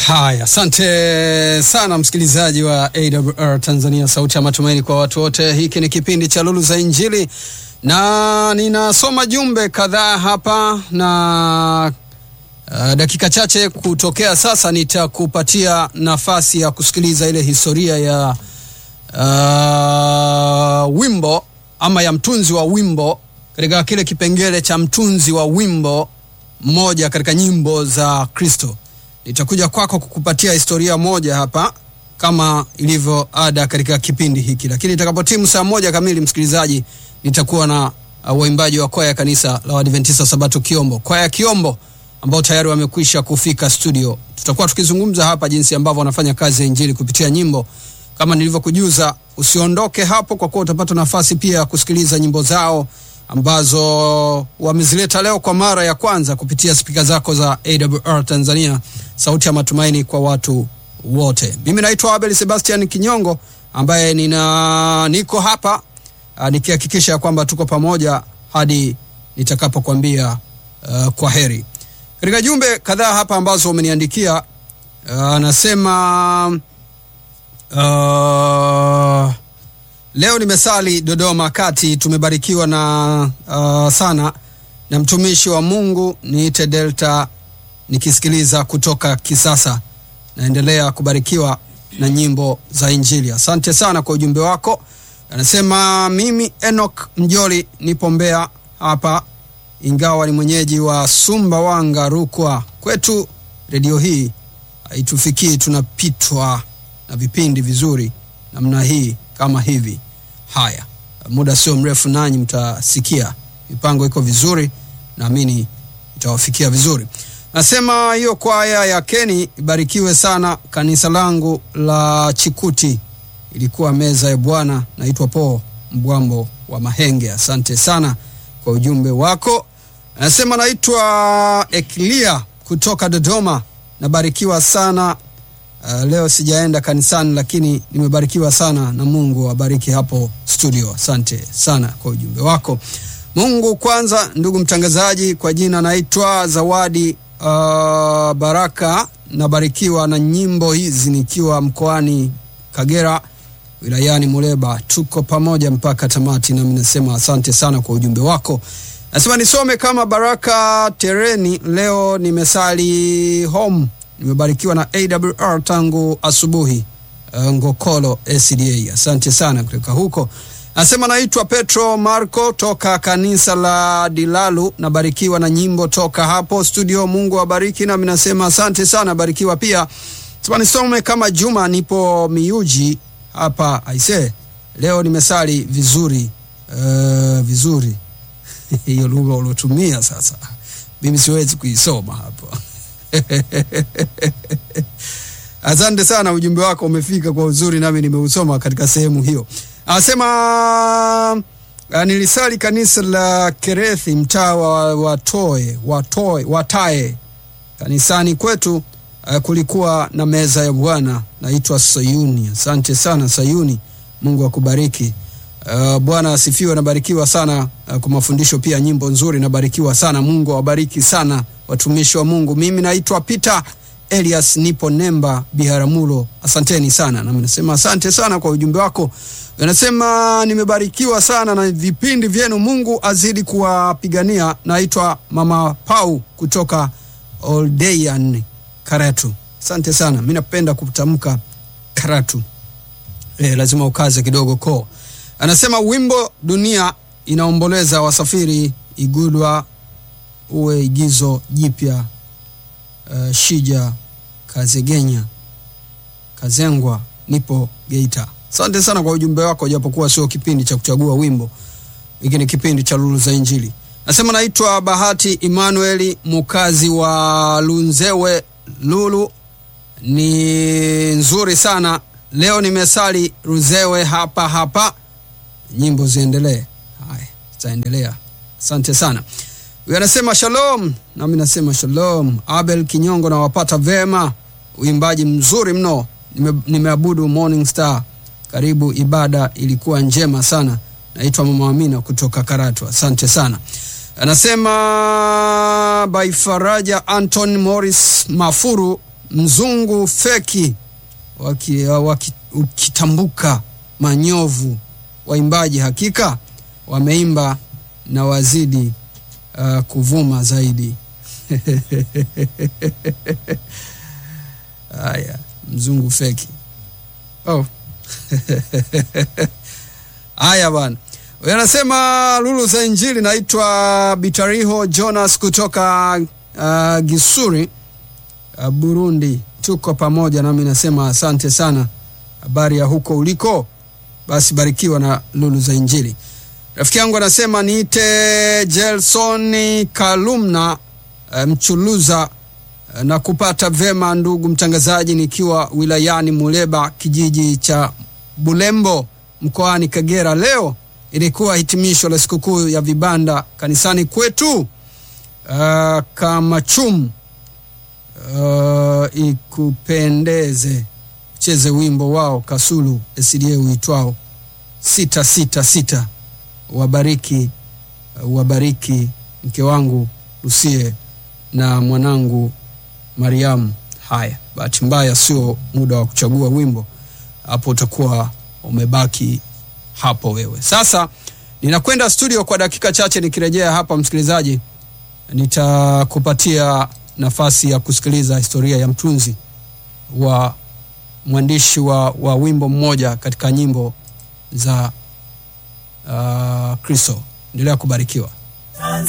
Haya, asante sana msikilizaji wa AWR Tanzania, sauti ya matumaini kwa watu wote. Hiki ni kipindi cha Lulu za Injili na ninasoma jumbe kadhaa hapa na uh, dakika chache kutokea sasa nitakupatia nafasi ya kusikiliza ile historia ya uh, wimbo ama ya mtunzi wa wimbo katika kile kipengele cha mtunzi wa wimbo mmoja katika nyimbo za Kristo. Nitakuja kwako kukupatia historia moja hapa kama ilivyo ada katika kipindi hiki, lakini itakapotimu saa moja kamili, msikilizaji, nitakuwa na uh, waimbaji wa kwaya ya kanisa la Waadventista Sabato Kiombo, kwaya ya Kiombo ambao tayari wamekwisha kufika studio. Tutakuwa tukizungumza hapa jinsi ambavyo wanafanya kazi ya injili kupitia nyimbo. Kama nilivyokujuza, usiondoke hapo, kwa kuwa utapata nafasi pia ya kusikiliza nyimbo zao ambazo wamezileta leo kwa mara ya kwanza kupitia spika zako za AWR Tanzania, sauti ya matumaini kwa watu wote. Mimi naitwa Abel Sebastian Kinyongo ambaye nina niko hapa uh, nikihakikisha kwamba tuko pamoja hadi nitakapokuambia uh, kwa heri. Katika jumbe kadhaa hapa ambazo umeniandikia anasema uh, uh, Leo nimesali Dodoma kati, tumebarikiwa na uh, sana na mtumishi wa Mungu niite Delta, nikisikiliza kutoka Kisasa. Naendelea kubarikiwa na nyimbo za Injili. Asante sana kwa ujumbe wako. Anasema mimi Enoch Mjoli nipo Mbeya hapa, ingawa ni mwenyeji wa Sumbawanga, Rukwa. Kwetu redio hii haitufikii, tunapitwa na vipindi vizuri namna hii kama hivi. Haya, muda sio mrefu nanyi mtasikia mipango iko vizuri, naamini itawafikia vizuri. Nasema hiyo kwaya ya Keni ibarikiwe sana. Kanisa langu la Chikuti ilikuwa meza ya Bwana. Naitwa Po Mbwambo wa Mahenge. Asante sana kwa ujumbe wako. Nasema naitwa Eklia kutoka Dodoma, nabarikiwa sana. Uh, leo sijaenda kanisani lakini nimebarikiwa sana na Mungu abariki hapo studio. Asante sana kwa ujumbe wako. Mungu kwanza, ndugu mtangazaji, kwa jina naitwa Zawadi uh, Baraka, nabarikiwa na nyimbo hizi nikiwa mkoani Kagera wilayani Muleba. Tuko pamoja mpaka tamati, nami nasema asante sana kwa ujumbe wako. Nasema nisome kama Baraka Tereni, leo nimesali home nimebarikiwa na AWR tangu asubuhi uh, Ngokolo SDA. Asante sana kutoka huko. Nasema naitwa Petro Marco toka kanisa la Dilalu, nabarikiwa na nyimbo toka hapo studio. Mungu awabariki, nami nasema asante sana, barikiwa pia. Sema nisome kama Juma, nipo Miuji hapa aise, leo nimesali vizuri uh, vizuri hiyo lugha uliotumia sasa, mimi siwezi kuisoma hapo Asante sana, ujumbe wako umefika kwa uzuri, nami nimeusoma katika sehemu hiyo. Anasema nilisali kanisa la Kerethi, mtaa wa Watoe, Watoe, Watae. Kanisani kwetu uh, kulikuwa na meza ya Bwana, naitwa Sayuni. Asante sana Sayuni, Mungu akubariki. Uh, Bwana asifiwe. Nabarikiwa sana uh, kwa mafundisho pia, nyimbo nzuri, nabarikiwa sana. Mungu awabariki sana watumishi wa Mungu. Mimi naitwa Peter Elias, nipo Nemba Biharamulo. Asanteni sana, nami nasema asante sana kwa ujumbe wako. Anasema nimebarikiwa sana na vipindi vyenu, Mungu azidi kuwapigania. Naitwa Mama Pau kutoka Oldeyan, Karatu. Asante sana, mi napenda kutamka Karatu. E, lazima ukaze kidogo ko. Anasema wimbo dunia inaomboleza wasafiri igudwa uwe igizo jipya. Uh, Shija Kazegenya Kazengwa, nipo Geita. Asante sana kwa ujumbe wako, japokuwa sio kipindi cha kuchagua wimbo, hiki ni kipindi cha Lulu za Injili. Nasema naitwa Bahati Emmanueli, mukazi wa Lunzewe. Lulu ni nzuri sana leo, nimesali Ruzewe hapa hapa. Nyimbo ziendelee. Haya, zitaendelea. Asante sana. Huyu anasema shalom, nami nasema shalom. Abel Kinyongo, nawapata vema, uimbaji mzuri mno. Nime, nimeabudu Morning Star, karibu, ibada ilikuwa njema sana. Naitwa Mama Amina kutoka Karatu, asante sana. Anasema by Faraja Anton Morris Mafuru mzungu feki waki, waki, ukitambuka manyovu waimbaji hakika wameimba na wazidi uh, kuvuma zaidi haya mzungu feki oh. haya bwana huyo anasema lulu za injili naitwa bitariho jonas kutoka uh, gisuri uh, burundi tuko pamoja nami nasema asante sana habari ya huko uliko basi barikiwa na lulu za injili rafiki yangu anasema niite jelsoni kalumna uh, mchuluza uh, na kupata vema ndugu mtangazaji nikiwa wilayani muleba kijiji cha bulembo mkoani kagera leo ilikuwa hitimisho la sikukuu ya vibanda kanisani kwetu uh, kamachum uh, ikupendeze cheze wimbo wao kasulu sda uitwao sita sita sita wabariki uh, wabariki mke wangu lusie na mwanangu mariamu haya bahati mbaya sio muda wa kuchagua wimbo hapo utakuwa umebaki hapo wewe sasa ninakwenda studio kwa dakika chache nikirejea hapa msikilizaji nitakupatia nafasi ya kusikiliza historia ya mtunzi wa mwandishi wa, wa wimbo mmoja katika nyimbo za uh, kristo endelea kubarikiwa